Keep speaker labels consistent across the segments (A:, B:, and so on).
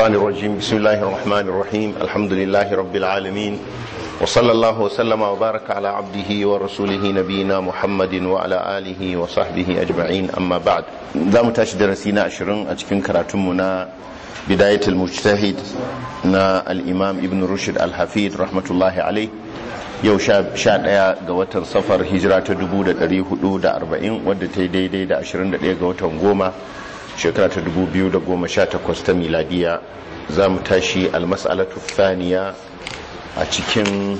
A: الشيطان الرجيم بسم الله الرحمن الرحيم الحمد لله رب العالمين وصلى الله وسلم وبارك على عبده ورسوله نبينا محمد وعلى آله وصحبه أجمعين أما بعد دام تاش درسينا أشرن أتكن كراتمنا بداية المجتهد نا الإمام ابن رشد الحفيد رحمة الله عليه yau sha ɗaya ga watan safar hijira ta 440 wadda ta yi daidai da 21 ga watan goma shekara ta 2018 ta miladiya za mu tashi almas'alatu thaniya a cikin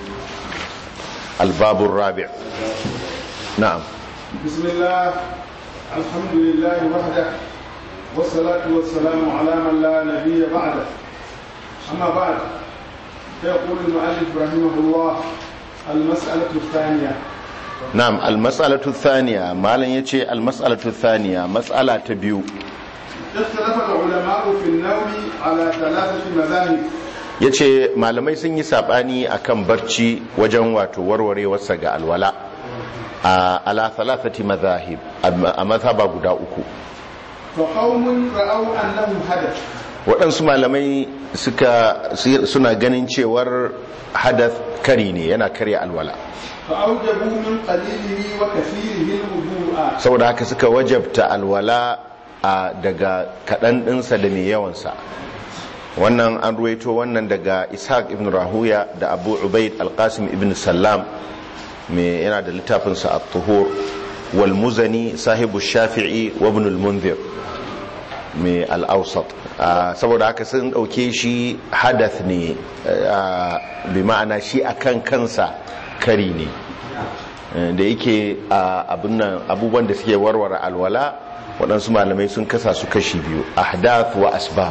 A: albabun rabi' na'am
B: bismillah alhamdulillah wahda wassalatu wassalamu ala man la nabiyya ba'da amma ba'd فيقول المؤلف رحمه الله المسألة الثانية
A: نعم المسألة الثانية ما لن يتشي المسألة الثانية مسألة تبيو
B: اختلف العلماء في النوم على ثلاثة مذاهب
A: yace malamai sun yi sabani akan barci wajen wato warwarewarsa ga alwala a ala thalathati madhahib a mazhaba guda uku
B: فقوم رأوا أنه حدث
A: waɗansu malamai suka suna ganin cewar hadath kari ne yana karya alwala
B: فأوجبوا من قليله وكثيره الوضوء
A: saboda haka suka wajabta alwala a daga kaɗan ɗinsa da mai yawansa wannan an ruwaito wannan daga ishaq ibn rahuya da abu ubaid alqasim ibn sallam mai yana da littafinsa a tuhur wal muzani sahibu shafi'i wa ibn al-munzir mai al-awsat saboda haka sun ɗauke shi hadath ne bi ma'ana shi akan kansa kari ne da yake abubuwan da suke warware alwala waɗansu malamai sun kasa su kashi biyu ahdath wa asbab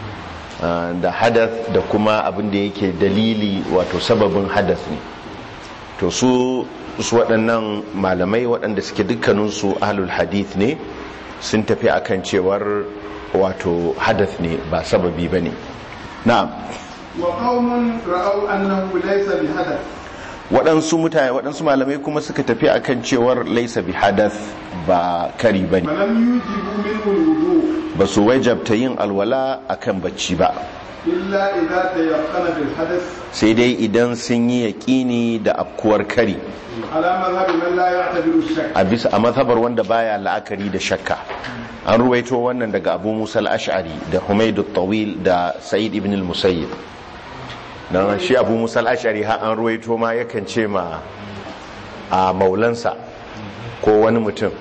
A: da hadath da kuma abin da yake dalili wato sababin hadath ne to su su waɗannan malamai waɗanda suke dukkaninsu ahlul hadith ne sun tafi akan cewar wato hadath ne ba sababi ba ne na'am
B: وقوم رأوا أنه ليس بحدث
A: waɗansu mutane waɗansu malamai kuma suka tafi akan cewar laisa bi hadath ba kari bane
B: فلم يوجبوا منه الوضوء
A: ba su wajabta yin alwala akan bacci ba
B: إلا إذا تيقن بالحدث
A: sai dai idan sun yi yaƙini da afkuwar kari
B: على مذهب من لا يعتبر الشك
A: a bisa a mazhabar wanda baya la'akari da shakka an ruwaito wannan daga abu musa al-ash'ari da humaidu tawil da sa'id ibn al-musayyib dan shi abu musa al-ash'ari har an ruwaito ma yakan ce ma a maulansa ko wani mutum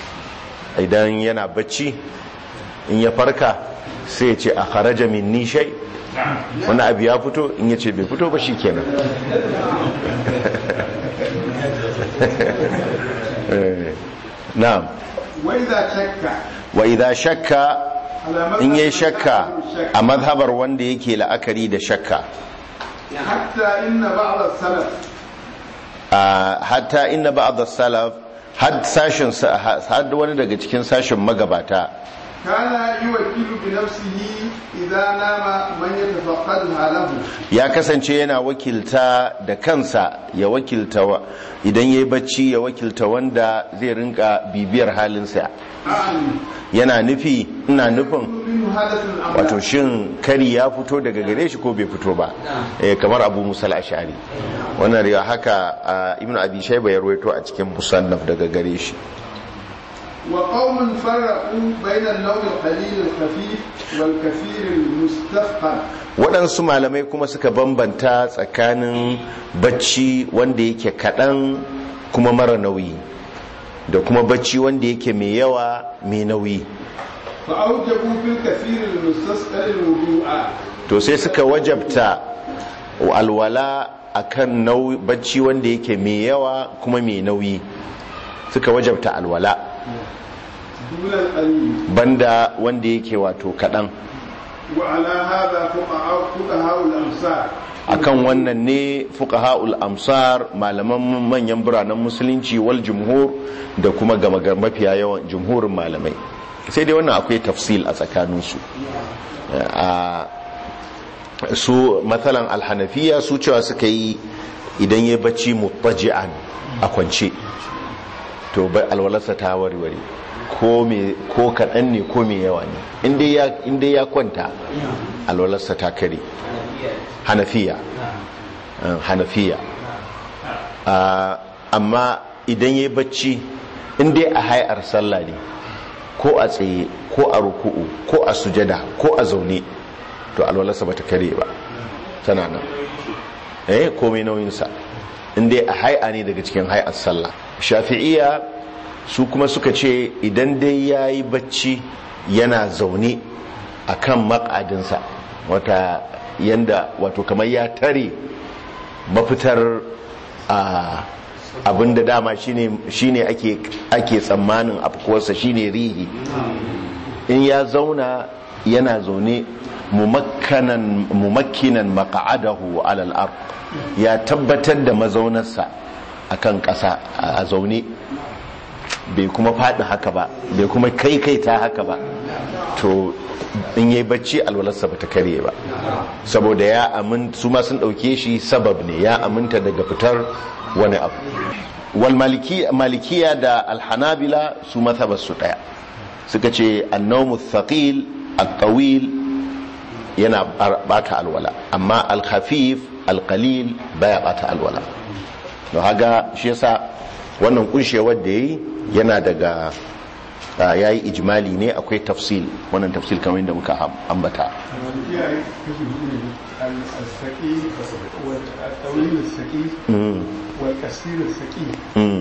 A: idan yana bacci in ya farka sai ya ce a kharaja min nishai wani abu ya fito in ya ce bai fito ba shi kenan na'am
B: وإذا شك
A: wa idha shakka
B: على
A: in
B: مذهب
A: yayi
B: من
A: shakka
B: لا يعتبر الشك
A: a mazhabar wanda yake la'akari da shakka
B: حتى إن بعض السلف
A: a hatta inna ba'd as-salaf had sashin sa- had wani daga cikin sashin magabata
B: كان يوكل بنفسه إذا نام من يتفقدها له
A: ya kasance yana wakilta da kansa ya wakilta wa- idan yayi bacci ya wakilta wanda zai rinka bibiyar halinsa
B: أعني
A: yana nufi ina nufin
B: منه حدث أم
A: wato
B: لا
A: shin kari ya fito daga gare shi ko bai fito ba eh, kamar abu musal ashari wannan riya haka a ibn abi shayba ya ruwaito a cikin musannaf daga gare shi
B: وقوم فرقوا بين النوم القليل الخفيف والكثير المستثقل
A: waɗansu malamai kuma suka bambanta tsakanin bacci wanda yake kaɗan kuma mara nauyi da kuma bacci wanda yake mai yawa mai nauyi
B: فأوجبوا في الكثير المستثقل الوضوء
A: to sai suka wajabta alwala akan nauyi bacci wanda yake mai yawa kuma mai nauyi suka wajabta alwala
B: دون القليل
A: banda wanda yake wato kaɗan
B: وعلى هذا فقهاء فقهاء الأمثال
A: akan wannan ne fuqaha'ul amsar malaman manyan biranen musulunci wal jumhur da kuma gama gar- mafiya yawan jumhurin malamai sai dai wannan akwai tafsil a tsakaninsu a su matsalan alhanafiya su cewa suka yi idan ya bacci mutaji'an a kwance to bai alwalarsa ta warware ko me ko kaɗan ne ko me yawa ne in dai ya in dai ya kwanta alwalarsa ta kare hanafiya eh, hanafiya Ah, amma idan ya yi bacci in dai a hayar sallah ne ko a tsaye ko a ruku'u ko a sujada ko a zaune to alwalarsa ba ta kare ba tana nan eh komai nauyinsa in dai a hai'a ne daga cikin hai'ar sallah shafi'iya su kuma suka ce idan dai ya yi bacci yana zaune a kan makadinsa wata yanda wato kamar ya tare mafitar a abinda dama shine shine ake ake tsammanin afkuwarsa shine rihi in ya zauna yana zaune mumakkanan mumakkinan maq'adahu ala al-ard ya tabbatar da mazaunarsa akan ƙasa a zaune bai kuma faɗi haka ba bai kuma kaikaita haka ba to in yayi bacci alwalarsa bata karye ba saboda ya amin su ma sun ɗauke shi sabab ne ya aminta daga fitar wani abu wal maliki- malikiya da alhanabila su mazhabar su ɗaya suka ce annawmu thaqil at-tawil yana bata alwala amma al-khafif al-qalil baya bata alwala don haga shi yasa wannan kunshewar da yayi yana daga ya yi ijimali ne akwai tafsil wannan tafsil kamar yadda muka ambata
B: iyaye kashi hudu ne al-saqi wal-tawil al-saqi
A: Mm,
B: wal-kasir al-saqi
A: mm,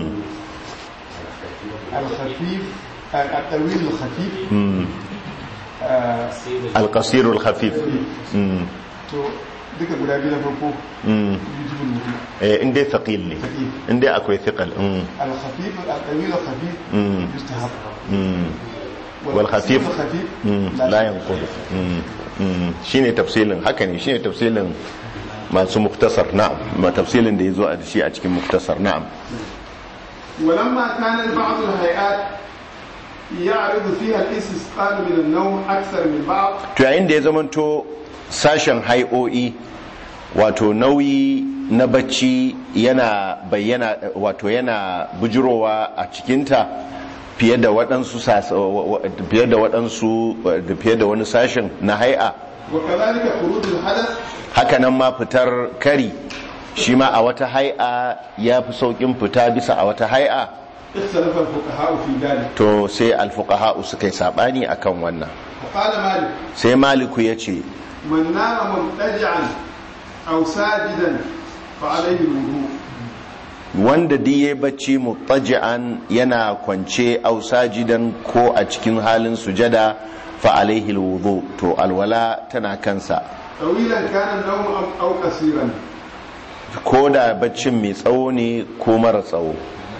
B: al-khafif al-tawil al-khafif
A: mm.
B: ah,
A: alkasirul khafif Mm,
B: to duka guda biyu na farko
A: mm.
B: yujibul wudu
A: Eh, in dai thaqil ne
B: Thaqil.
A: in dai akwai thiqal mm,
B: al-khafif al-tawil al-khafif
A: mm,
B: yustahab
A: mm. wal khafif
B: al-khafif
A: mm, la yanqud Mm, mm. shine tafsilin haka ne shine tafsilin masu muktasar na'am ma tafsilin da yazo a shi a cikin muktasar na'am
B: ولما كان بعض الهيئات يعرض فيها الاستسقاء من النوم أكثر من بعض
A: to yayin da ya zamanto sashen hai'o'i wato nauyi na bacci yana bayyana wato yana bujirowa a cikinta fiye da waɗansu sas- wa- wa- fiye da waɗansu da fiye da wani sashen na hai'a
B: وكذلك خروج الحدث
A: hakanan ma fitar kari shi ma a wata hai'a ya fi sauƙin fita bisa a wata hai'a
B: اختلف الفقهاء في ذلك
A: to sai alfuqaha'u suka yi sabani akan wannan
B: وقال مالك
A: sai maliku ya ce
B: من نام مضطجعا أو ساجدا فعليه الوضوء
A: wanda diye bacci mutaji'an yana kwance au sajidan ko a cikin halin sujada fa alaihi alwudu to alwala tana kansa
B: طويلا كان النوم أم- أو قصيرا
A: ko da baccin mai tsawo ne ko mara tsawo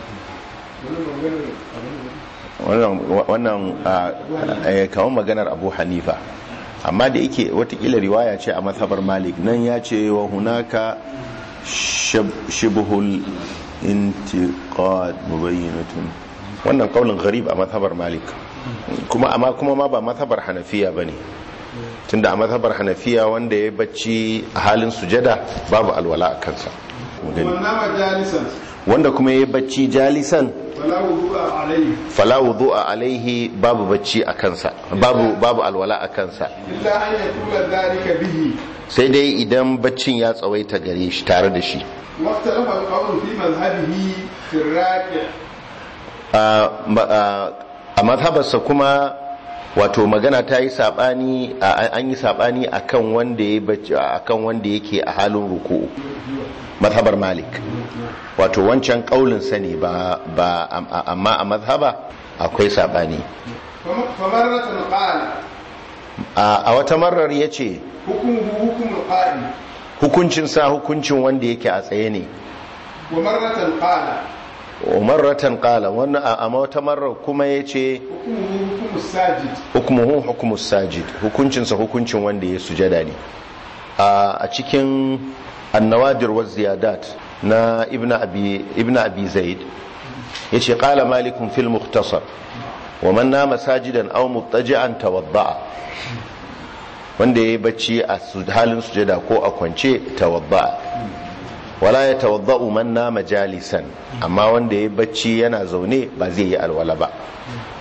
A: wannan wannan ah, eh, kamar maganar abu hanifa amma da yake watakila riwaya ce a mazhabar malik nan ya ce wa hunaka shab- shibhul intiqad mubayyinatun wannan kaulin gharib a mazhabar malik kuma amma kuma ma ba mazhabar hanafiya bane tunda a mazhabar hanafiya wanda ya bacci a halin sujada babu alwala a kansa Mu gani.
B: ومن نام جالسا
A: wanda kuma ya bacci jalisan
B: فلا وضوء عليه
A: fala wudu'a alaihi babu bacci a kansa babu babu alwala a kansa
B: إلا أن يطول ذلك به
A: sai dai idan baccin ya tsawaita gare shi tare da shi
B: واختلف القول في مذهبه في الراكع
A: a ma- a- a mazhabarsa kuma wato magana ta yi sabani a- an yi sabani akan wanda ya bacci akan wanda yake a halin ruku'u mazhabar malik wato wancan kaulin sani ba ba am- amma a mazhaba akwai sabani
B: فم- فمرة قال
A: a a wata marar ya ce
B: حكمه حكم القائم
A: hukuncinsa hukuncin wanda yake a tsaye ne
B: ومرة قال
A: umarratan kala wannan a amma wata marar kuma ya ce
B: حكمه حكم الساجد
A: hukumuhu hukumus sajid hukuncinsa hukuncin wanda ya sujada ne a a cikin annawadir wa ziyadat na ibn abi ibn abi zaid yace qala malikun fil mukhtasar wa man nama sajidan aw muttaji'an tawadda'a wanda yayi bacci a su- halin sujada ko a kwance tawadda'a wala ya tawadda'u man nama jalisan amma wanda yayi bacci yana zaune ba zai yi alwala ba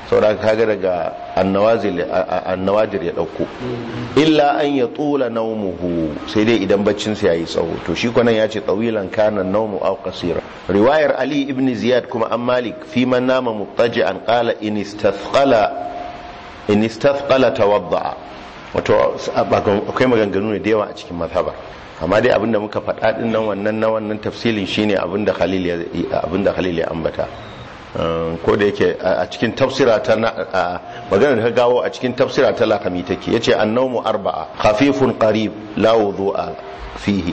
A: saboda kaga daga annawajir ya dauko illa an ya tula naumuhu sai dai idan baccinsa ya yi tsawo to shi kwanan ya ce tsawilan kanan naumu au kasira riwayar ali ibn ziyad kuma an malik fi man nama muttaji an kala in istathqala tawadda wato akwai maganganu ne da yawa a cikin mazhabar amma dai abinda muka faɗa din nan wannan na wannan tafsilin shine abinda khalil ya abinda khalil ya ambata ko da yake a cikin tafsira ta magana da ka gawo a cikin tafsira ta lakami take yace annawmu arba'a khafifun qarib la wudu'a fihi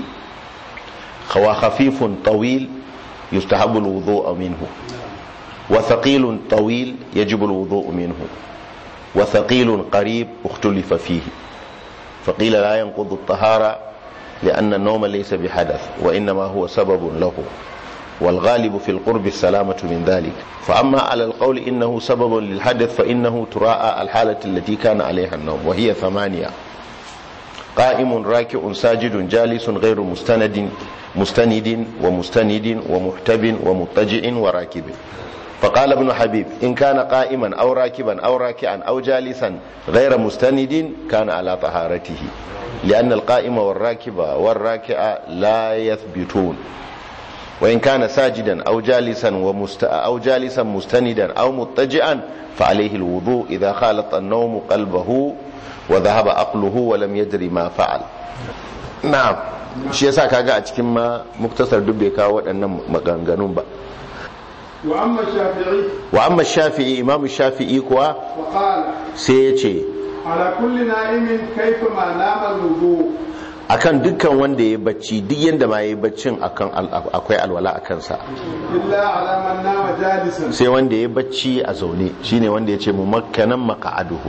A: wa khafifun tawil yustahabu alwudu'u minhu wa thaqilun tawil yajibu alwudu'u minhu wa thaqilun qarib ukhtulifa fihi فقيل لا ينقض الطهارة لأن النوم ليس بحدث وإنما هو سبب له والغالب في القرب السلامة من ذلك فأما على القول إنه سبب للحدث فإنه تراءى الحالة التي كان عليها النوم وهي ثمانية قائم راكع ساجد جالس غير مستند مستند ومستند ومحتب ومضطجع وراكب فقال ابن حبيب إن كان قائما أو راكبا أو راكعا أو جالسا غير مستند كان على طهارته لأن القائم والراكب والراكع لا يثبتون وإن كان ساجدا أو جالسا ومست... أو جالسا مستندا أو مضطجعا فعليه الوضوء إذا خالط النوم قلبه وذهب عقله ولم يدري ما فعل نعم shi yasa kaga a cikin ma muktasar duk bai kawo waɗannan maganganun ba
B: wa amma shafi'i
A: wa amma shafi'i imam shafi'i kuwa
B: wa qala
A: sai ya ce
B: ala kulli na'imin kayfa ma nama al-wudu
A: akan dukkan wanda ya bacci duk yanda ma ya baccin akan al- akwai alwala a kansa
B: illa ala man nama jalisan
A: sai wanda ya bacci a zaune shine wanda ya ce mu makkanan maka'aduhu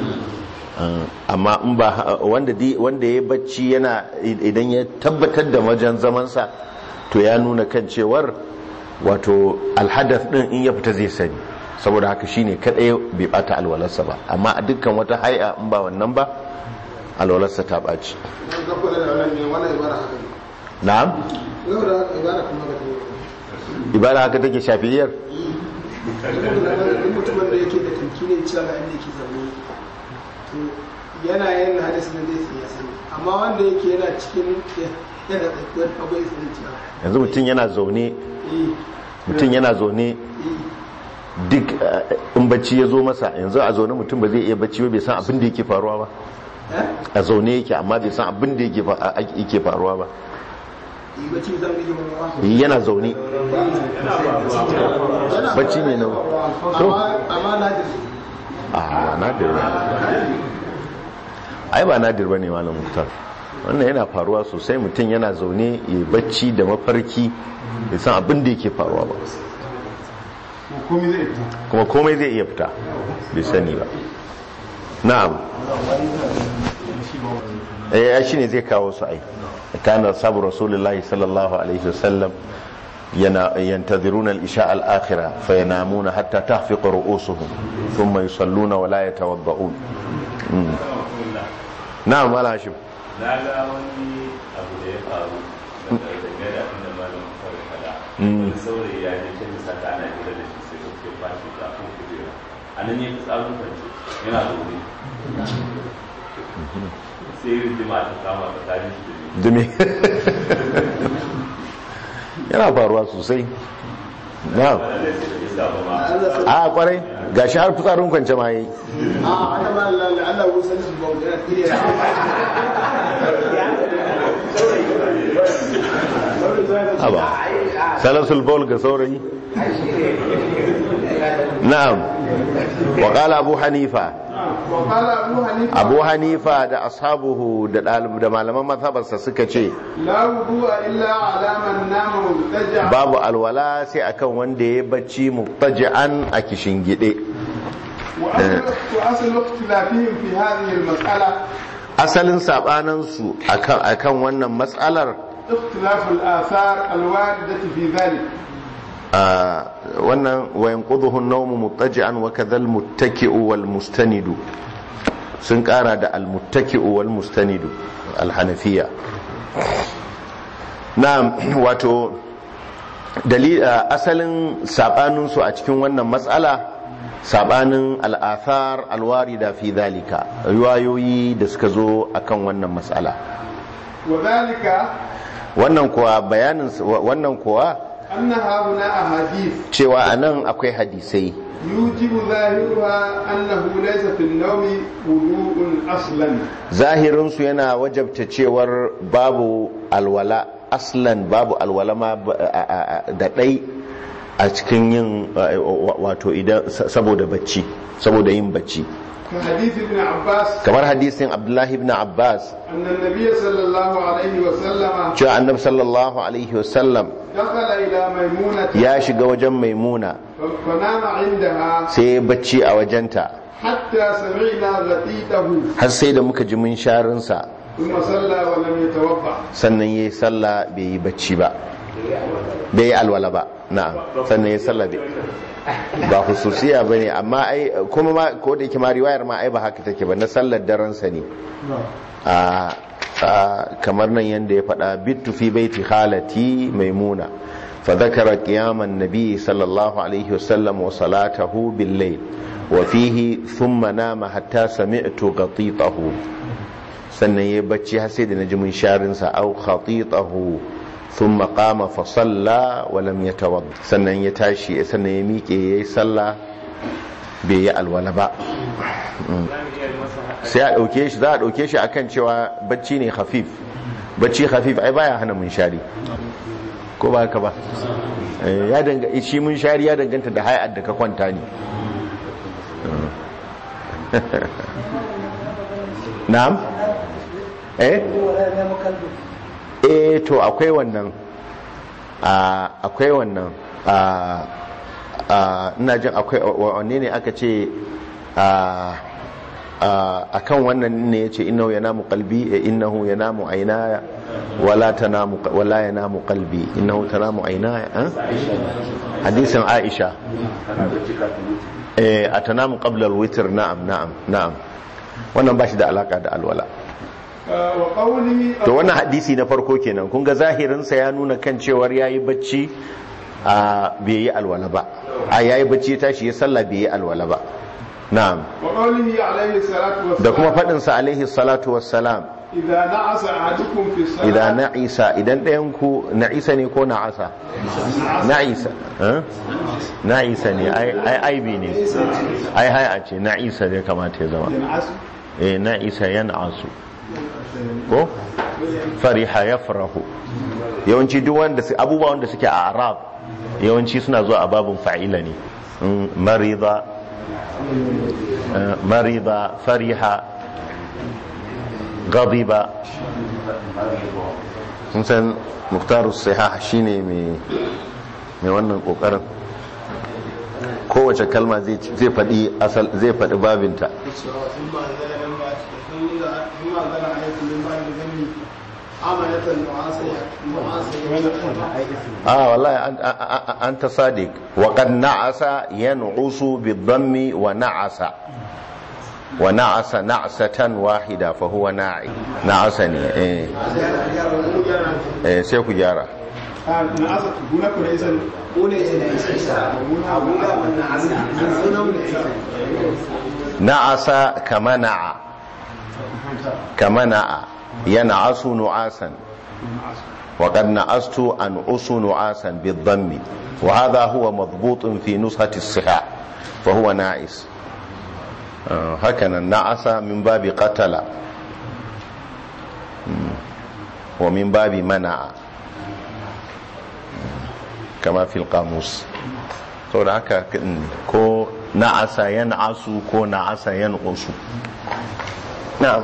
A: amma in ba wanda di- wanda ya bacci yana idan ya tabbatar da wajen zamansa to ya nuna kan cewar wato alhadath din in ya fita zai sani saboda haka shine kadai bai bata alwalarsa ba amma a dukkan wata hay'a in ba wannan ba alwalarsa ta baci
B: ga kula da wannan ne wannan ibara haka ne
A: na'am
B: yau da ibara kuma ga ta
A: ibada haka take shafiyar
B: duk mutumin da yake da tankinin cewa ga inda yake zaune to yana yin hadisi na zai ya sani amma wanda yake yana cikin yana tsakiyar abai sani cewa
A: yanzu mutum yana zaune
B: eh
A: mutum yana zaune
B: eh
A: duk eh, in bacci ya zo masa yanzu a zaune mutum ba zai iya bacci ba bai san abin da yake faruwa ba
B: eh
A: a zaune yake amma bai san abin da yake fa- a- yake faruwa ba
B: yi bacci zan rike mun
A: yana zaune bacci ne na to
B: amma amma na da
A: a ba nadir ba ai ba nadir ba ne malam muktar wannan yana faruwa sosai mutum yana zaune ya bacci da mafarki bai san abin da yake faruwa ba
B: komai zai fita
A: kuma komai zai iya fita bai sani ba na'am eh ya shine zai kawo su ai kana sabu rasulullahi sallallahu alaihi wasallam yana yantaziruna al-isha al-akhirah fayanamuna hatta tahfiqa ru'usuhum thumma yusalluna wa la yatawadda'un Mm. na'am mala hashim
C: na ga wani abu da ya faru dangane da abin da malam kawai fada
A: Mm.
C: wani saurayi ya je can sata ana hira da shi sai suke fashi da kan kujera a nan ya fi tsarin kwance yana zaune sai rijima ta kama tsakanin shi da ni
A: dumi yana faruwa sosai na'am
C: ba da sai da isa ba ma
A: a kwarai gashi har fitsarin kwance ma yi
B: a ana ma lalle Allah ya san shi ba da kire
A: haba salasul baul ga saurayi na'am wa qala abu hanifa
B: wa qala abu hanifa
A: abu hanifa da ashabuhu da dalib da malaman mazhabarsa suka ce
B: la wudu'a illa ala man nama mubtaja
A: babu alwala sai akan wanda ya bacci mubtaji'an a gide.
B: wa aslu wa aslu ikhtilafihim fi hadhihi al-mas'ala
A: asalin sabanan su akan akan wannan matsalar
B: اختلاف الآثار الواردة في ذلك
A: a wannan wayan quduhu an-nawmu muttaji'an wa kadhal muttaki'u wal mustanidu sun kara da al muttaki'u wal mustanidu al hanafiya na'am wato dalil asalin sabanin su a cikin wannan matsala sabanin al'athar alwarida fi dhalika riwayoyi da suka zo akan wannan mas'ala
D: وذلك
A: wannan kuwa bayanin wannan kuwa
D: أن هؤلاء أحاديث
A: cewa anan akwai hadisai
D: يوجب ظاهرها أنه ليس في النوم وضوء أصلا
A: zahirinsu yana wajabta cewar babu alwala aslan babu alwala ma ba- a- a- a- da ɗai a cikin yin a- wa- wato idan saboda bacci saboda yin bacci
D: كحديث ابن عباس
A: kamar hadisin abdullahi ibn abbas
D: أن النبي صلى الله عليه وسلم
A: cewa annabi sallallahu alaihi wasallam
D: دخل إلى ميمونة
A: ya shiga wajen maimuna
D: فنام عندها
A: sai ya bacci a wajenta
D: حتى سمعنا غطيته
A: har sai da muka ji mun sharinsa
D: ثم صلى ولم يتوضأ
A: sannan ya yi sallah bai yi bacci ba bai yi alwala ba na'am sannan ya yi sallah bai ba hususiya ba ne amma ai kuma ma ko da yake ma riwayar ma ai ba haka take ba na sallar daren sa ne a a- kamar nan yanda ya faɗa bittu fi baiti khalati maimuna fa dhakara qiyaman nabi sallallahu alaihi wasallam wa salatahu bil layl wa fihi thumma nama hatta sami'tu qatitahu sannan ya bacci har sai da naji mun sharin sa au khatitahu thumma qama fa salla wa lam yatawadda sannan ya tashi sannan ya miƙe yayi sallah bai yi alwala ba sai a ɗauke shi za a ɗauke shi akan cewa bacci ne khafif bacci khafif ai baya hana munshari ko ba haka ba Eh, ya danga shi munshari ya danganta da hay'ar da ka kwanta ne na'am eh eh to akwai wannan a akwai wannan a a ina jin akwai wanne ne aka ce a a kan wannan ne ya ce innahu yanamu qalbi eh, innahu yanamu aynaya wala tanamu wala yanamu qalbi innahu tanamu aynaya eh? hadisin Aisha eh atanamu qabla al-witr na'am na'am na'am wannan ba shi da alaka da alwala
D: آه، وقوله
A: to wannan hadisi na farko kenan kun ga zahirinsa ya nuna kan cewar yayi bacci a bai yi alwala ba a yayi bacci ya tashi ya sallah bai yi alwala ba na'am
D: وقوله عليه الصلاة والسلام
A: da kuma faɗin sa alaihi salatu wassalam
D: إذا نعس أحدكم في الصلاة
A: idan na'isa idan ɗayan ku na'isa ne ko na'asa na'isa eh? na'isa ne ai ai aibi ne ai hai a ce na'isa ne kamata ya zama
D: ينعس
A: eh na'isa yan'asu ko fariha yafrahu yawanci duk wanda su abubuwa wanda suke a arab yawanci suna zuwa a babun fa'ila ne Mm, marida eh, marida fariha ghadiba sun san muktaru sihah shine mai mai wannan kokarin kowace kalma zai zai faɗi asal zai faɗi babinta ah wallahi an- an- an- anta sadiq wa qad na'asa yan'usu bid-dhammi wa na'asa wa na'asa na'satan wahida fa huwa na'i na'asa ne eh eh sai ku gyara
D: آه، نعس هناك ليس
A: na'asa kama na'a kama na'a yan'asu nu'asan wa qad na'astu an usu nu'asan bid-dhammi wa hadha huwa madbutun fi nuskhati as-sihah fa huwa na'is آه، هكذا نعس من باب قتل مم. ومن باب منع مم. كما في القاموس saboda haka mm, ko na'asa yan'asu ko na'asa yanqusu na'am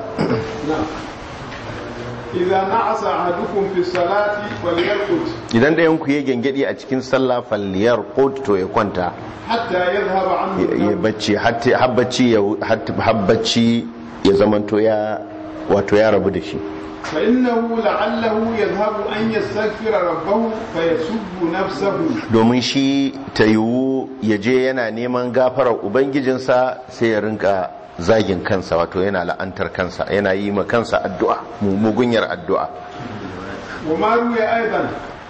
D: إذا نعس أحدكم في الصلاة فليرقد
A: idan ɗayan ku ya gengedi a cikin sallah falliyar qut to ya kwanta
D: حتى يذهب عنه
A: ya ya
D: النوم
A: bacci hatta habbaci ya hatta habbaci ya zamanto ya wato ya rabu da shi
D: فإنه لعله يذهب أن يستغفر ربه فيسب نفسه
A: domin shi ta yiwu ya je yana neman gafarar ubangijinsa sai ya rinka zagin kansa wato yana la'antar kansa yana yi ma kansa addu'a mu- mugunyar addu'a
D: وما روي أيضا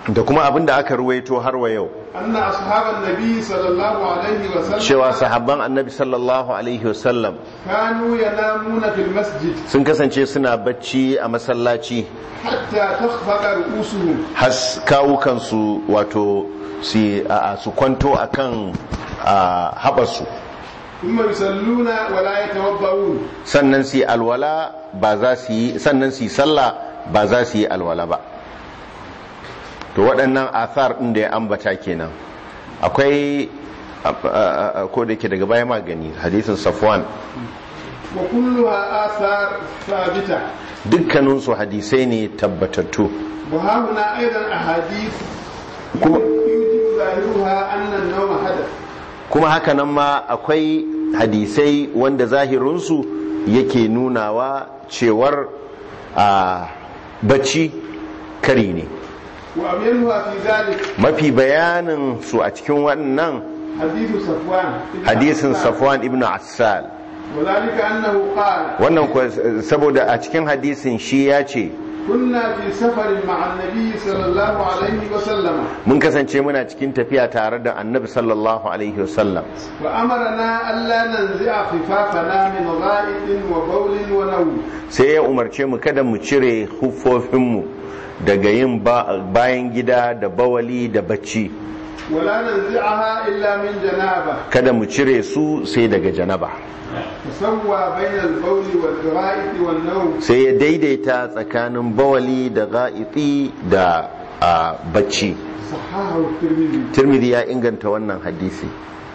A: da kuma abin da aka ruwaito har wa yau
D: أن أصحاب النبي صلى الله عليه وسلم
A: cewa sahabban annabi sallallahu alaihi wasallam
D: كانوا ينامون في المسجد
A: sun kasance suna bacci a masallaci
D: حتى تخفق رؤوسهم
A: has kawukansu wato su a- a- su kwanto akan a, haɓarsu
D: ثم يصلون ولا يتوضؤون
A: sannan su yi alwala ba za su yi sannan su yi sallah ba za su yi alwala ba to waɗannan athar ɗin da ya ambata kenan akwai a- a- a- ko da ke daga baya magani hadisin safwan
D: وكلها آثار ثابتة
A: dukkaninsu hadisai ne tabbatattu
D: وها هنا أيضا أحاديث
A: كما-
D: يوجب ظاهرها أن النوم حدث
A: kuma hakanan ma akwai hadisai wanda zahirinsu yake nunawa cewar a bacci kari ne
D: وأمينها في ذلك
A: mafi bayanin su a cikin wannan
D: حديث صفوان
A: hadisin safwan ibn assal
D: وذلك أنه قال
A: wannan kuwa saboda a cikin hadisin shi ya ce
D: كنا في سفر مع النبي صلى الله عليه وسلم
A: mun kasance muna cikin tafiya tare da annabi sallallahu alaihi wasallam
D: وأمرنا ألا ننزع خفافنا من غائط وبول ونوم
A: sai ya umarce mu kada mu cire huffofinmu daga yin ba- bayan gida da bawali da bacci
D: ولا ننزعها إلا من جنابة
A: kada mu cire su sai daga janaba
D: فسوى بين البول والغائط والنوم
A: sai ya daidaita tsakanin bawali da ga'iti da a, bacci
D: صححه الترمذي
A: tirmidhi ya inganta wannan hadisi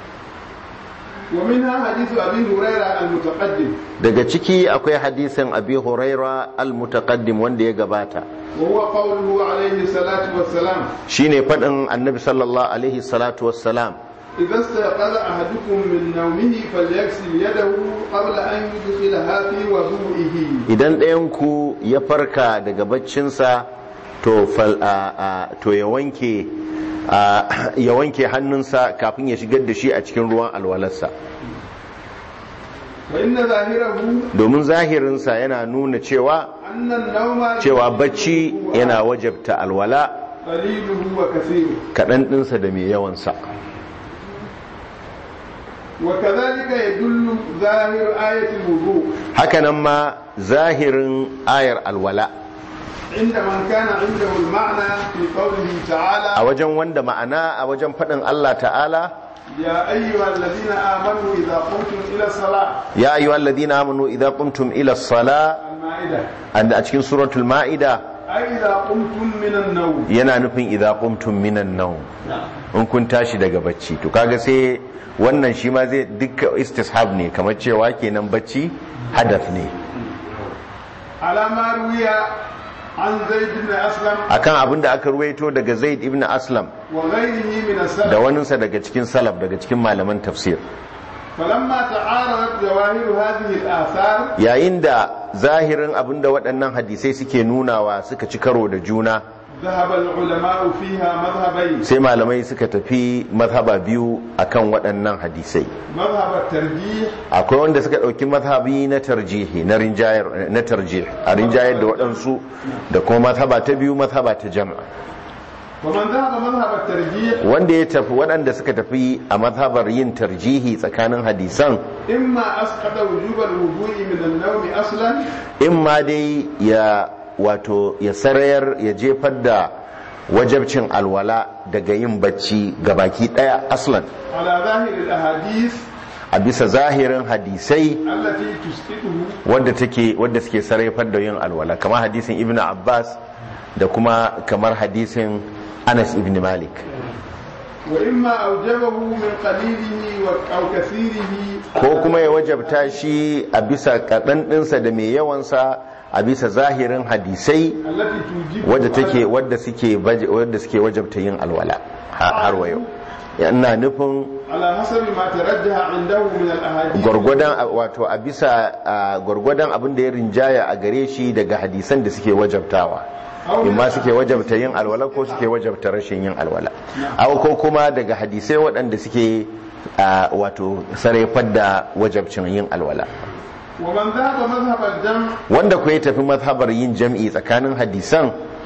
D: ومنها حديث أبي هريرة المتقدم
A: daga ciki akwai hadisin abi huraira al-mutaqaddim wanda ya gabata
D: وهو قوله عليه الصلاة والسلام
A: shine fadin annabi sallallahu alaihi salatu wassalam
D: إذا استيقظ أحدكم من نومه فليغسل يده قبل أن يدخلها في وضوئه
A: idan ɗayan ku ya farka daga baccinsa to fal a, a, to ya wanke a, ya wanke hannunsa kafin ya shigar da shi a cikin ruwan alwalarsa
D: فإن ظاهره
A: domin zahirinsa yana nuna cewa
D: أن النوم
A: cewa bacci yana wajabta alwala
D: قليله وكثيره
A: kaɗan ɗinsa da mai yawansa
D: وكذلك يدل ظاهر آية الوضوء
A: hakanan ma zahirin ayar alwala
D: عند من كان عنده المعنى في قوله
A: a
D: تعالى
A: wajen wanda ma'ana a wajen faɗin Allah ta'ala
D: يا أيها الذين آمنوا إذا قمتم إلى الصلاة
A: ya ayyuhal ladina amanu idza qumtum ila as-sala
D: المائدة
A: a cikin suratul ma'ida
D: أي إذا قمتم من النوم
A: yana nufin idza qumtum minan nawm in kun tashi daga bacci to kaga sai wannan shi ma zai dukka istishab ne kamar cewa kenan bacci hadath ne
D: على ما روي عن زيد بن أسلم
A: akan abin da aka ruwaito daga Zaid ibn Aslam
D: وغيره من السلف
A: da waninsa daga cikin salaf daga cikin malaman tafsir
D: فلما تعارضت ظواهر هذه الآثار
A: yayin da zahirin abin da waɗannan hadisai suke nunawa suka ci karo da juna
D: ذهب العلماء فيها مذهبين
A: sai malamai suka tafi mazhaba biyu akan waɗannan hadisai
D: مذهب الترجيح
A: akwai wanda suka ɗauki mazhabi na tarjihi na rinjayar na tarjih a rinjayar da waɗansu da kuma mazhaba ta biyu mazhaba ta jama'a
D: ومن ذهب مذهب الترجيح
A: wanda ya tafi waɗanda suka tafi a mazhabar yin tarjihi tsakanin hadisan
D: إما أسقط وجوب الوضوء من النوم أصلا
A: in ma dai ya wato ya sarayar ya jefar da wajabcin alwala daga yin bacci ga baki ɗaya aslan
D: على ظاهر الأحاديث
A: a bisa zahirin hadisai
D: التي تسقطه
A: wadda take wadda suke sarrafar da yin alwala kamar hadisin ibnu abbas da kuma kamar hadisin anas ibn malik
D: وإما أوجبه من قليله و- أو كثيره
A: ko kuma ya wajabta shi a bisa kaɗan ɗinsa da mai yawansa a bisa zahirin hadisai
D: التي توجب
A: wadda take wadda suke baje- wadda suke wajabta yin alwala ha- har wa yau ina nufin
D: على حسب ما ترجح عنده من الأحاديث
A: gwargwadon wato a bisa a gwargwadon abin da ya rinjaya a gare shi daga hadisan da suke wajabtawa imma suke wajabta yin alwala ko suke wajabta rashin yin alwala aw ko kuma daga hadisai waɗanda suke a, wato sarrafar da wajabcin yin alwala
D: ومن ذهب مذهب الجمع
A: wanda ku ya tafi mazhabar yin jam'i tsakanin hadisan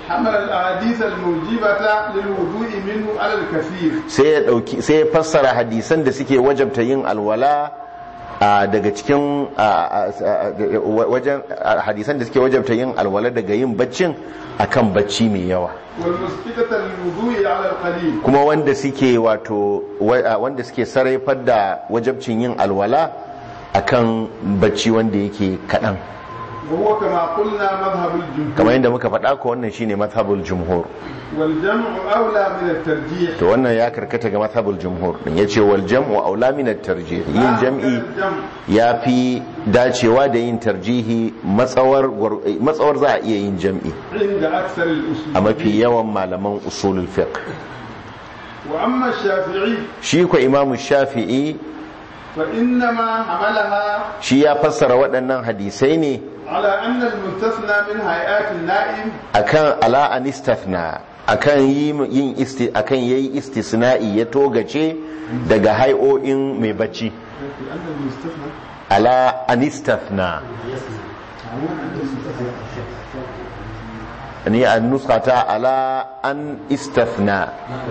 D: حمل الأحاديث الموجبة للوضوء منه على الكثير
A: sai ya dauki sai ya fassara hadisan da suke wajabta yin alwala a daga cikin a, a, a, wajen a, hadisan da suke wajabta yin alwala daga yin baccin akan bacci mai yawa
D: والمسكتة للوضوء على القليل
A: kuma wanda suke wato wa- a, wanda suke sarrafar da wajabcin yin alwala akan bacci wanda yake kaɗan
D: وهو كما قلنا مذهب الجمهور
A: kamar yadda muka faɗa ko wannan shine mazhabul jumhur
D: والجمع أولى من الترجيح
A: to wannan ya karkata ga mazhabul jumhur din yace wal jam'u aula min at tarjih yin jam'i
D: الجمع
A: ya fi dacewa da yin tarjihi matsawar gwar- matsawar za a iya yin jam'i
D: عند أكثر الأصول
A: a mafi yawan malaman usulul fiqh
D: وأما الشافعي
A: shi ko imamu shafi'i
D: فإنما حملها
A: shi ya fassara waɗannan hadisai ne
D: على أن المستثنى من هيئات النائم
A: akan ala anistafna akan yi yin isti akan yayi istisna'i ya togace daga hai'o'in mai bacci
D: أن المستثنى
A: ala anistafna ni a nuskata ala an istafna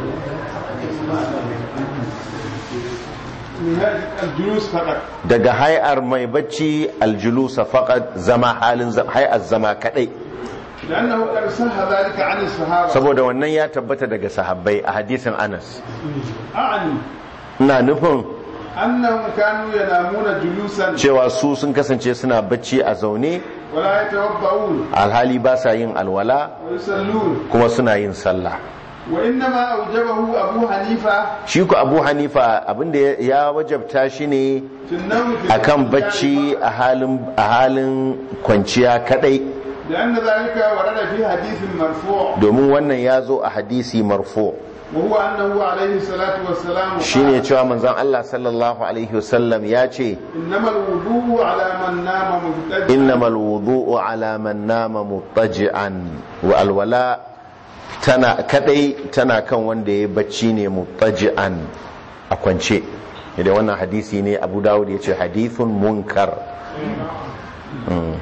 D: من هذه الجلوس فقط
A: daga hai'ar mai bacci aljulusa faqat zama halin zam- hai'ar zama kadai
D: لأنه قد صح ذلك عن الصحابة
A: saboda wannan ya tabbata daga sahabbai a hadisin Anas
D: أعني
A: ina nufin
D: أنهم كانوا ينامون جلوسا
A: cewa su sun kasance suna bacci a zaune
D: ولا يتوضؤون
A: alhali ba sa yin alwala
D: ويصلون
A: kuma suna yin sallah
D: وإنما أوجبه أبو حنيفة
A: shi ku abu hanifa abinda ya- ya wajabta shi ne
D: في النوم في
A: akan
D: الرجال
A: bacci a halin a halin kwanciya kadai
D: لأن ذلك ورد في حديث مرفوع
A: domin wannan ya zo a hadisi marfu
D: وهو أنه عليه الصلاة والسلام
A: shine
D: قال
A: cewa manzon Allah sallallahu alaihi wasallam ya ce
D: إنما الوضوء على من نام مبتدئا
A: innamal wudu'u ala man nama muttaji'an wa alwala tana kadai tana kan wanda ya bacci ne muttaji'an a kwance idan wannan hadisi ne Abu Dawud ya ce hadithun munkar Mm.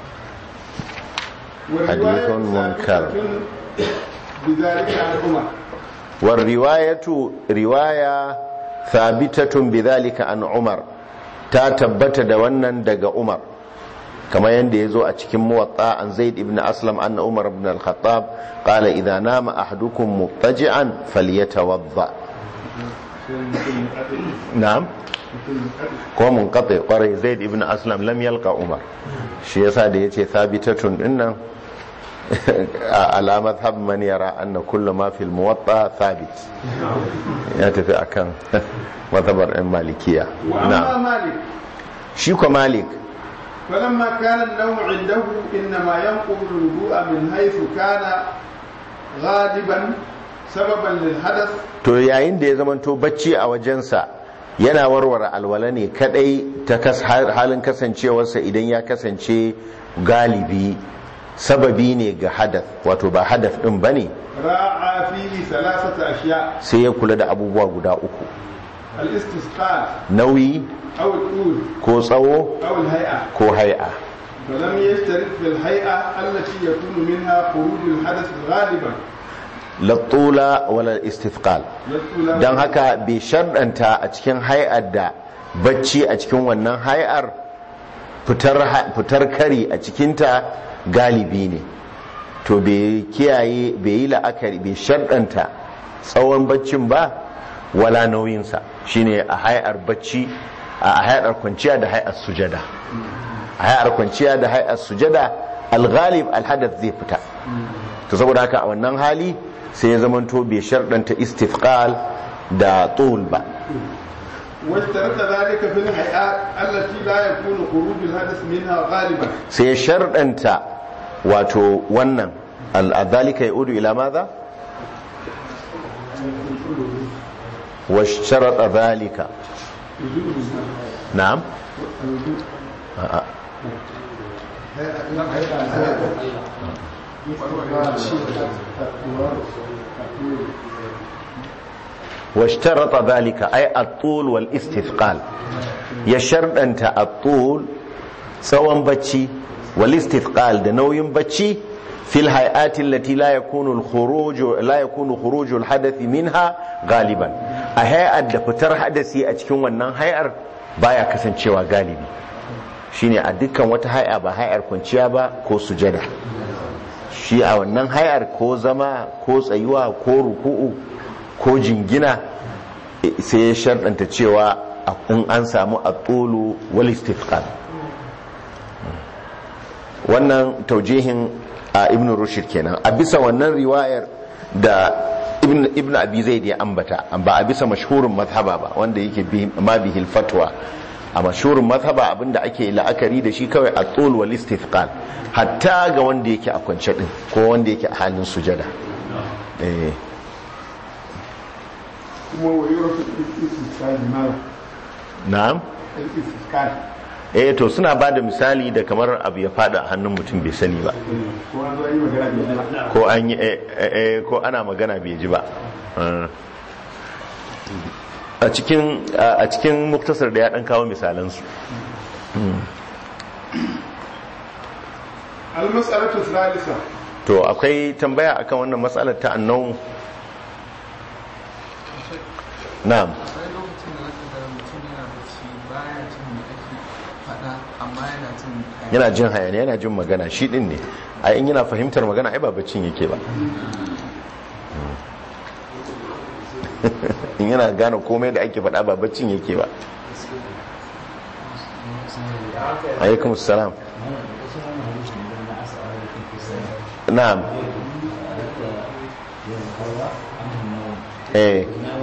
D: والرواية
A: حديث منكر.
D: ثابتة بذلك عن عمر
A: والرواية رواية ثابتة بذلك عن عمر ta tabbata da wannan daga Umar kamar yadda ya zo a cikin muwatta an zaid ibn aslam anna umar ibn al-khattab qala idha nama ahadukum muttaji'an falyatawadda na'am ko munqati kwarai zaid ibn aslam lam yalqa umar shi yasa da yace thabitatun dinnan ala madhhab man yara anna kullu ma fil muwatta thabit ya tafi akan madhabar ɗan malikiya
D: وأما
A: na'am
D: مالك
A: shi ko malik
D: فلما كان النوم عنده إنما ينقض الوضوء من حيث كان غالبا سببا للحدث
A: to yayin da ya zamanto bacci a wajensa yana warware alwala ne kadai ta kas- halin kasancewarsa idan ya kasance galibi sababi ne ga hadath wato ba hadath din bane
D: راعى فيه ثلاثة أشياء
A: sai ya kula da abubuwa guda uku
D: الاستسقاء
A: nauyi
D: أو الطول
A: ko tsawo
D: أو الهيئة
A: ko hai'a
D: فلم يشترك في الهيئة التي يكون منها خروج الحدث غالبا
A: lattula wala istifqal
D: يقول
A: don haka bai sharɗanta a cikin hai'ar da bacci a cikin wannan hai'ar fitar fitar kari a cikinta galibi ne to bai kiyaye bai yi la'akari bai sharɗanta tsawon baccin ba wala nauyinsa shine a hai'ar bacci a hai'ar kwanciya da hai'ar sujada a hai'ar kwanciya da hai'ar sujada alghalib alhadath zai fita to saboda haka a wannan hali sai ya zamanto bai sharɗanta istifqal da tul ba
D: واشترط ذلك في الهيئات التي لا يكون خروج الحدث منها غالبا
A: sai ya sharɗanta wato wannan al'adhalika ya udu ila maza? wa sharaɗa zalika na'am? a'a واشترط ذلك أي الطول والاستثقال يشرط الطول tsawon bacci wal istithqal da nauyin bacci في الهيئات التي لا يكون الخروج لا يكون خروج الحدث منها غالبا a hay'ar da fitar hadasi a cikin wannan hay'ar baya kasancewa galibi shine a dukkan wata hay'a ba hay'ar kwanciya ba ko sujada shi a wannan hay'ar ko zama ko tsayuwa ko ruku'u ko jingina sai ya sharɗanta cewa in an samu atulu wal istifqal wannan taujihin a ibn rushd kenan a bisa wannan riwayar da ibn ibn abi zaid ya ambata ba a bisa mashhurin mazhaba ba wanda yake ma bihil fatwa a mashhurin mazhaba abinda ake la'akari da shi kawai a tsul wal istifqal hatta ga wanda yake a kwance din ko wanda yake a halin sujada eh
D: kuma wa yurafu al-istisqal mala
A: na'am
D: al-istisqal
A: eh to suna ba da misali da kamar abu ya fada a hannun mutum bai sani ba
D: ko an zo yi magana da jama'a
A: ko an yi eh, eh, eh, ko ana magana bai ji ba Ah. a cikin a cikin muktasar da ya dan kawo misalansu
D: al-mas'alatu thalitha
A: to akwai tambaya akan wannan matsalar ta annau na'am
E: akwai lokacin da zaka ga mutum yana bacci baya jin me ake faɗa amma yana jin
A: yana jin hayaniya yana jin magana shi din ne a in yana fahimtar magana ai ba baccin yake ba in yana gane komai da ake faɗa ba baccin yake ba alaikum salam na'am eh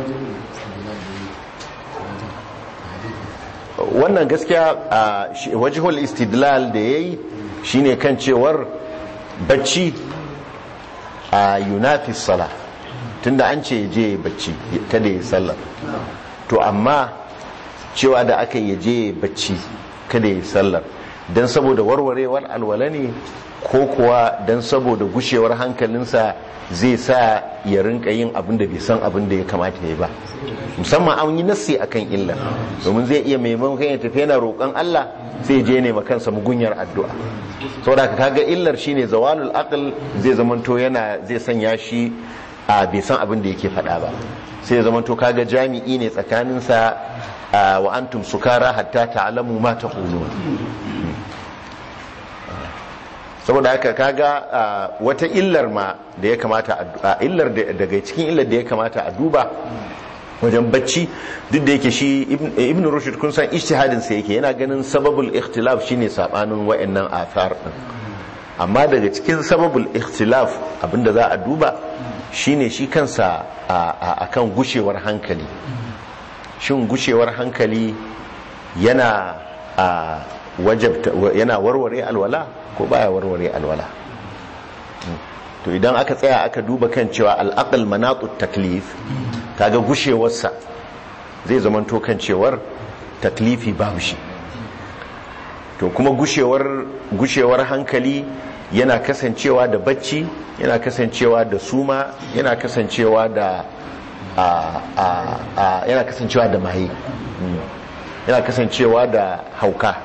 A: wannan gaskiya a shi- wajhul istidlal da yayi shine kan cewar bacci a yunafis sala tunda an ce je bacci kada ya sallar to amma cewa da aka yi je bacci kada ya sallar don saboda warwarewar alwala ne ko kuwa don saboda gushewar hankalinsa zai sa ya rinka yin abin da bai san abin da ya kamata ya ba musamman an yi nassi akan illa domin zai iya maimakon ya tafi yana roƙon Allah sai je ne kansa mugunyar addu'a saboda ka kaga illar shine zawalul aql zai zamanto yana zai sanya shi a bai san abin da yake faɗa ba sai ya zamanto kaga jami'i ne tsakaninsa a wa antum sukara hatta ta'lamu ma taqulun saboda haka kaga a, wata illar ma da ya kamata a- a illar da- daga cikin illar da ya kamata a duba wajen bacci duk da yake shi ibn ibn rushd kun san ijtihadin sa yake yana ganin sababul ikhtilaf shine sabanin wayannan athar din amma daga cikin sababul ikhtilaf abinda za a duba shine shi kansa a- a- akan gushewar hankali shin gushewar hankali yana a wajabta yana warware alwala ko baya warware alwala to idan aka tsaya aka duba kan cewa al'aqal manatut taklif kaga gushewarsa zai zamanto kan cewar taklifi babu shi to kuma gushewar gushewar hankali yana kasancewa da bacci yana kasancewa da suma yana kasancewa da a, a, a, yana kasancewa da maye Mm. yana kasancewa da hauka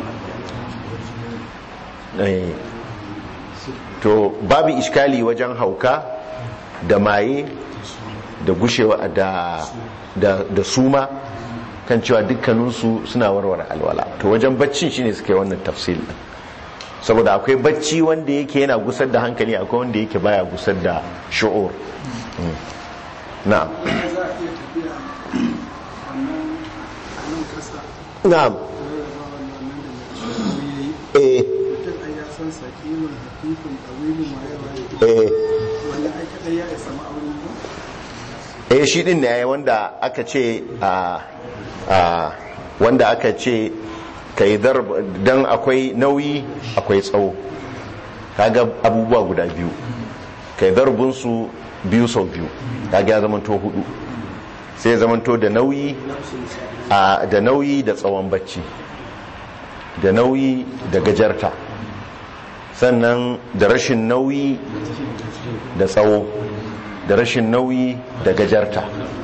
A: Eh. to babu iskali wajen hauka da maye da gushewa da, da, da suma kan cewa dukkaninsu suna warware alwala to wajen baccin shine suka yi wannan tafsil din saboda akwai bacci wanda yake yana gusar da hankali akwai wanda yake baya gusar da shu'ur Mm. na'am
B: za a iya tafiya wannan a nan kasa
A: na'am
B: rarraba wannan da ya yi
A: eh
B: mutum ai ya san sakimin hafifin ɗawilin waye waye
A: eh
B: wanda ai kaɗai ya isa ma'aunin ba
A: eh shi din ne wanda aka ce a a wanda aka ce kai darb dan akwai nauyi akwai tsawo kaga abubuwa guda biyu kai darbin su biyu sau biyu kaga ya zamanto hudu sai ya zamanto da nauyi a da nauyi da tsawon bacci da nauyi da gajarta sannan da rashin nauyi da tsawo da rashin nauyi da gajarta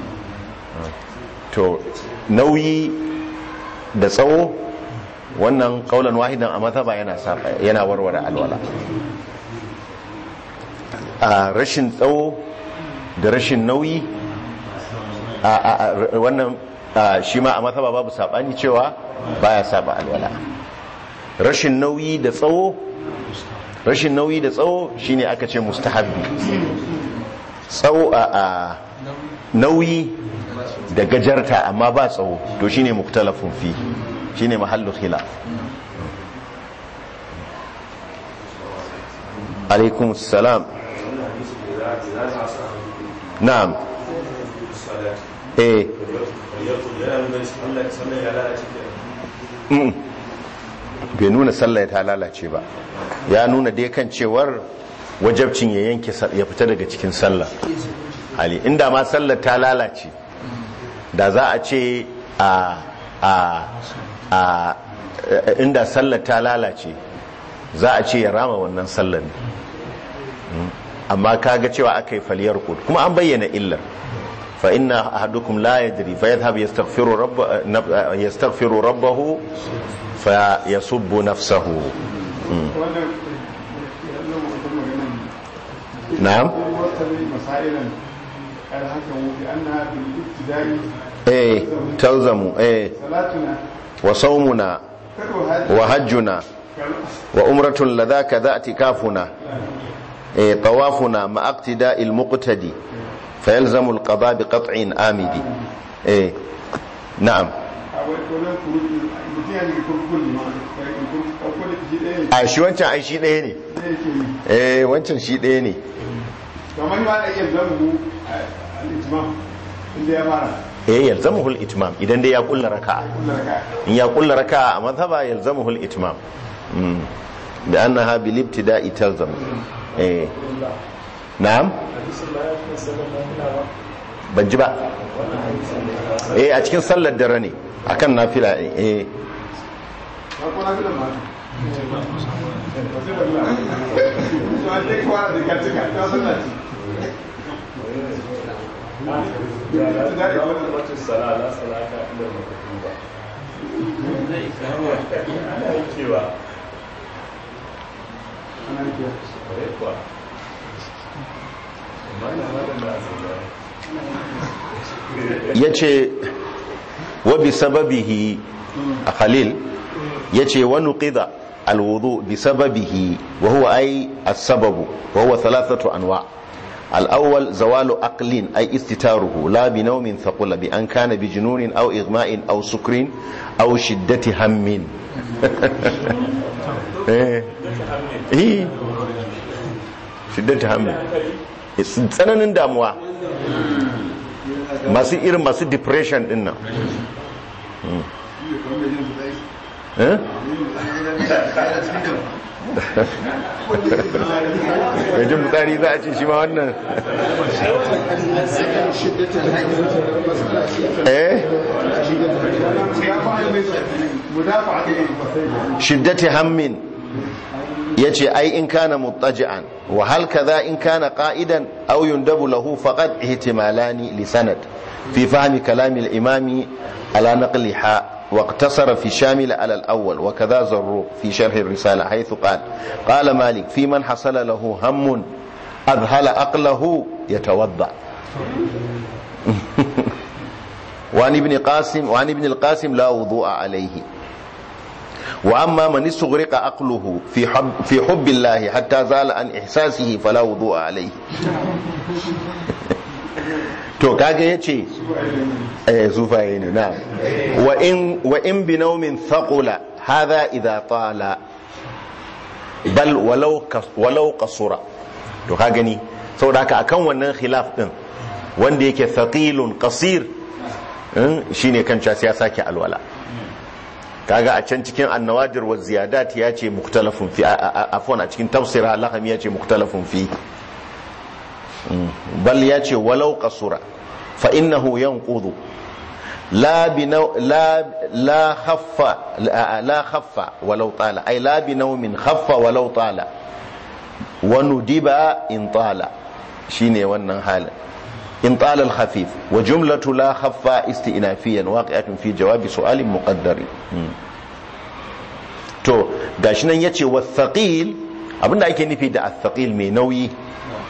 A: to nauyi da tsawo wannan kaulan wahidan a mazhaba yana saba yana warware alwala a rashin tsawo da rashin nauyi a a- a- wannan a, shi ma a matsaba babu sabani cewa baya saba alwala rashin nauyi da tsawo rashin nauyi da tsawo shine aka ce mustahabbi tsawo a a nauyi da gajarta amma ba tsawo to shine muktalafun fi shine mahallu khilaf alaikum salam na'am eh Mm. bai nuna sallah ta lalace ba ya nuna dai kan cewar wajabcin ya yanke sa- ya fita daga cikin sallah ali inda ma sallar ta lalace da za a ce a a a inda sallar ta lalace za a ce ya rama wannan sallar ne Mm. amma kaga cewa aka yi faliyar kud kuma an bayyana illar fa inna ahadukum la yadri fa yadhhab yastaghfiru rabb yastaghfiru rabbahu fa yasubbu nafsahu
D: wannan yallon mutum maganan
A: na'am
D: wasu masailan alhakan wufi annaha bil ibtida'i
A: eh talzamu eh
D: salatuna
A: wa sawmuna
D: kadu hadi
A: wa hajjuna wa umratun ladhaka dha i'tikafuna eh tawafuna ma iqtida'i al-muqtadi فيلزم القضاء بقطع آمد إيه نعم
D: a wai wannan kuruji mutum ya ji kurkun ma in kun akwai da shi ɗaya ne
A: a shi wancan ai shi ɗaya ne
D: ne yake yi
A: eh wancan shi ɗaya ne
D: kamar ma da iya zamu al-itmam inda ya fara
A: eh yalzamuhu al-itmam idan dai ya kulla raka'a
D: kullu raka
A: in ya kulla raka'a a madhhaba yalzamuhu al-itmam mm da annaha bil ibtida'i talzam eh na'am ban ji ba eh a cikin sallar dare ne akan nafila eh
D: ba ko na fi da ma ba sai ba la to an dai kwa da katika ta sallaci ana kiya
A: ya ce wa bi sababihi a khalil ya ce wa nuqida alwudu bi sababihi wa huwa ai as-sababu wa huwa thalathatu anwa الأول زوال أقل أي استتاره لا بنوم ثقل بأن كان بجنون أو إغماء أو سكر أو شدة هم إيه إيه شدة هم tsananin damuwa masu irin masu depression din nan eh mai jin fitsari za a ce shi ma wannan eh
D: mudafa ne
A: shiddati hammin ya ce ai in kana muttaji'an wa hal kaza in kana qa'idan aw yundabu lahu faqad ihtimalani li sanad fi fahmi kalami al-imami ala naqliha واقتصر في شامل على الأول وكذا زروق في شرح الرسالة حيث قال قال مالك في من حصل له هم أذهل أقله يتوضأ وعن ابن قاسم وعن ابن القاسم لا وضوء عليه وأما من استغرق عقله في حب, في حب الله حتى زال عن إحساسه فلا وضوء عليه to kaga yace eh zufaye ne na wa in wa in bi nawmin thaqula hadha idha tala bal walau kas- walau qasura to ka gani saboda haka akan wannan khilaf din wanda yake thaqilun qasir in, shine kan cewa sai ya sake alwala kaga a can cikin annawadir wa ziyadat ya ce muktalafun fi a- a- afwan a cikin tafsira laham ya ce muktalafun fi bal ya ce walau kasura fa innahu yanqudu la bi naw la la khaffa la la khaffa walau tala ay la bi nawmin khaffa walau tala wa nudiba in tala shine wannan halin in tala al khafif wa jumlatu la khaffa istinafiyan waqi'atun fi jawabi su'alin muqaddari to gashi nan yace wathaqil abinda ake nufi da athaqil mai nauyi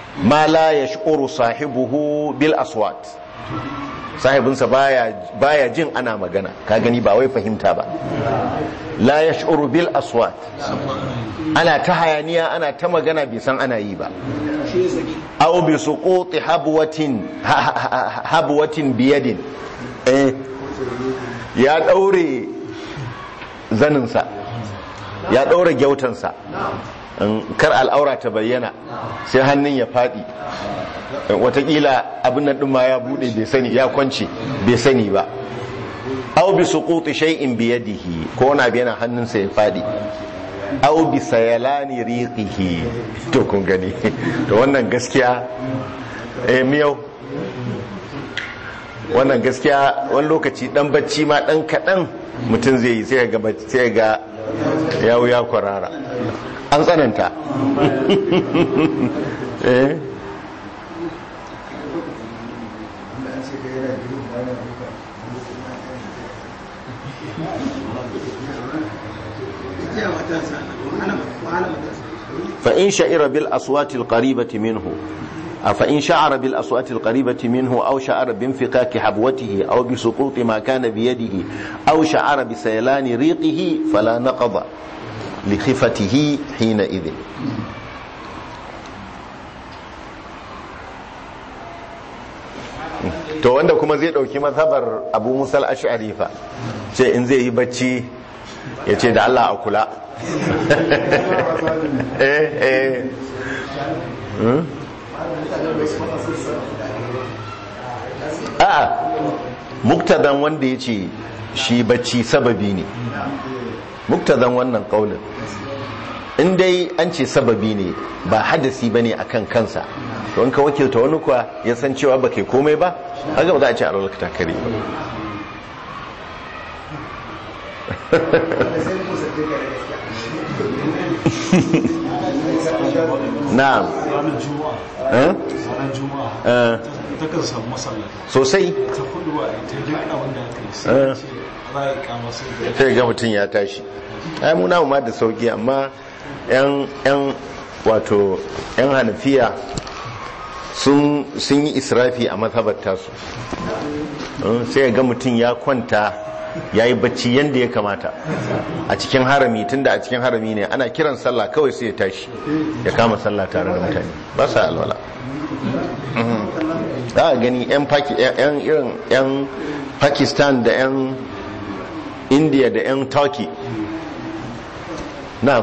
A: ma la yash'uru sahibuhu bil aswat sahibinsa baya baya jin ana magana ka gani ba wai fahimta ba la yash'uru bil aswat ana ta hayaniya ana ta magana bai san ana yi ba
B: shi ya saki
A: aw bi suquti habwatin ha- ha- ha- habwatin biyadin eh ya daure zaninsa ya daure gyautansa in kar al'aura ta bayyana sai hannun ya fadi watakila abin nan din ma ya bude bai sani ya kwance bai sani ba aw bi suquti shay'in bi yadihi ko wani abu yana hannunsa ya fadi aw bi sayalani riqihi to kun gani to wannan gaskiya eh miyau wannan gaskiya wani lokaci dan bacci ma dan kadan mutum zai yi sai ga sai ga yawo ya kwarara an tsananta eh
B: ya matasa wahala wahala matasa
A: فإن شعر بالأصوات القريبة منه فإن شعر بالأصوات القريبة منه أو شعر بانفكاك حبوته أو بسقوط ما كان بيده أو شعر بسيلان ريقه فلا نقض لخفته حينئذ to wanda kuma zai dauki mazhabar abu musal ash'ari fa ce in zai yi bacci ya ce da Allah a kula eh eh Hmm? a'a muktadan wanda ya ce shi bacci sababi ne muktadan wannan kaulin in dai an ce sababi ne ba hadasi ba ne a kan kansa to in ka wakilta wani kuwa ya san cewa ba kai komai ba haka ba za a ce a lalata kare ba na'am
F: ranar juma'a
A: eh?
F: ranar juma'a
A: Eh,
F: ta kan samu masallata
A: sosai
F: ta kudu a ita duk abin da aka yi
A: Eh.
F: sai ce za a kama sai da
A: sai ga mutum ya tashi ai mu namu ma da sauki amma yan yan wato yan hanafiya sun sun yi israfi a mazhabar tasu Eh, sai ga mutum ya kwanta ya yi bacci yadda ya kamata a cikin harami tunda a cikin harami ne ana kiran sallah kawai sai ya tashi ya kama sallah tare da mutane ba sa alwala Mhm. za a gani yan Paki- yan irin yan pakistan da yan india da 'yan turkey na
B: za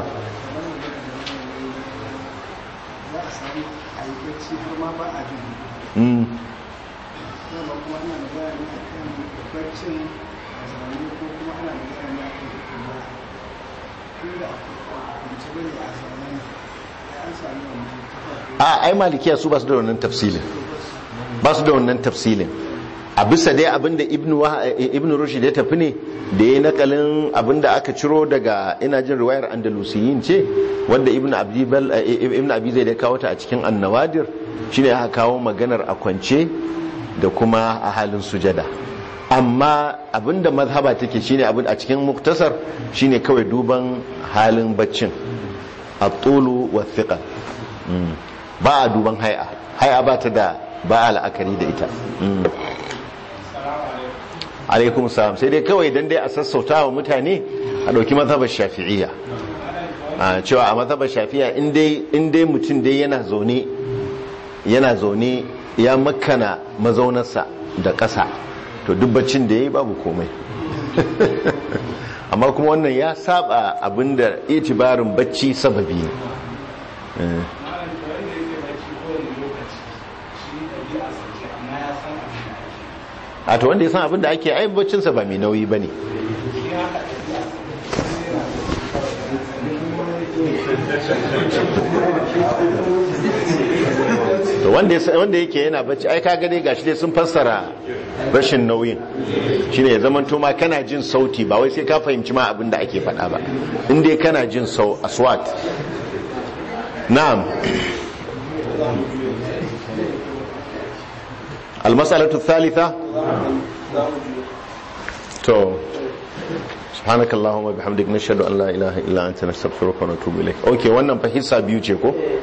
B: a samu a yi bacci har ma ba a jin
A: mm,
B: dama kuma ana magana ne a kan baccin a zaune ko kuma ana magana ne a kan kuma tun da a kwanci bane a zaune ya an sami wannan kafa
A: a ai malikiya su ba su da wannan tafsilin ba su da wannan tafsilin a bisa dai abinda ibn Wah- eh, ibn rushd ya tafi ne da ya nakalin abinda aka ciro daga ina jin riwayar andalusiyin ce wanda ibn abi bal eh, ibn abi zai da kawo ta a cikin annawadir shine aka kawo maganar a kwance da kuma a halin sujada amma abinda mazhaba take shine abin a cikin muktasar shine kawai duban halin baccin at-tulu wa thiqal Mm. ba a duban hai'a hai'a ba ta da ba a la'akari da ita Mm. alaikum salam sai dai kawai dan dai a sassauta wa mutane a ɗauki mazhabar shafi'iyya a cewa a mazhabar shafi'iyya in dai in dai mutum dai yana zaune yana zaune ya makana mazaunarsa da ƙasa to duk baccin da ya yi babu komai amma kuma wannan ya saba abinda itibarin bacci sababi ne Eh. a to wanda ya san abin da ake ai baccinsa ba mai nauyi ba ne to wanda ya san- wanda yake yana bacci ai kaga dai gashi dai sun fassara rashin nauyin shine ya zaman ma kana jin sauti ba wai sai ka fahimci ma abin da ake faɗa ba in dai kana jin sau aswat na'am المسألة الثالثة تو سبحانك اللهم وبحمدك نشهد أن لا إله إلا أنت نستغفرك ونتوب إليك أوكي wannan fa hissa biyu ce ko